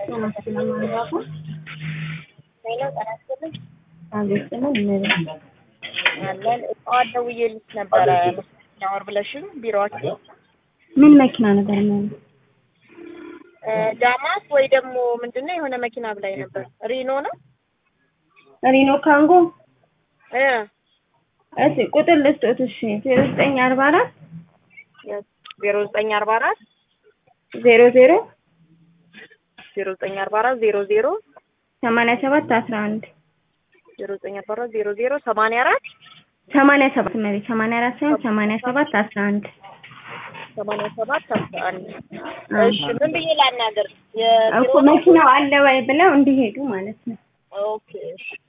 ጤና ስለማንዛፉ ሄሎ ጤና ይስጥልኝ አቤት ስምን እነዚህ አለን ጠዋት ደውዬልሽ ነበረ ሻወር ብለሽኝ ቢሮአችሁ ምን መኪና ነበር ማለት እ ዳማስ ወይ ደግሞ ምንድነው የሆነ መኪና ብላኝ ነበር ሪኖ ነው ሪኖ ካንጎ እ እሺ ቁጥር ልስጦት እሺ ዜሮ ዘጠኝ አርባ አራት ዜሮ ዘጠኝ አርባ አራት ዜሮ ዜሮ ዜሮ ዘጠኝ አርባ አራት ዜሮ ዜሮ ሰማንያ ሰባት አስራ አንድ ዜሮ ዘጠኝ አርባ አራት ዜሮ ዜሮ ሰማንያ አራት ሰማንያ ሰባት መሬት ሰማንያ አራት ሳይሆን ሰማንያ ሰባት አስራ አንድ ሰማንያ ሰባት አስራ አንድ እሺ ምን ብዬ ላናገር እኮ መኪናው አለ ወይ ብለው እንዲሄዱ ማለት ነው ኦኬ እሺ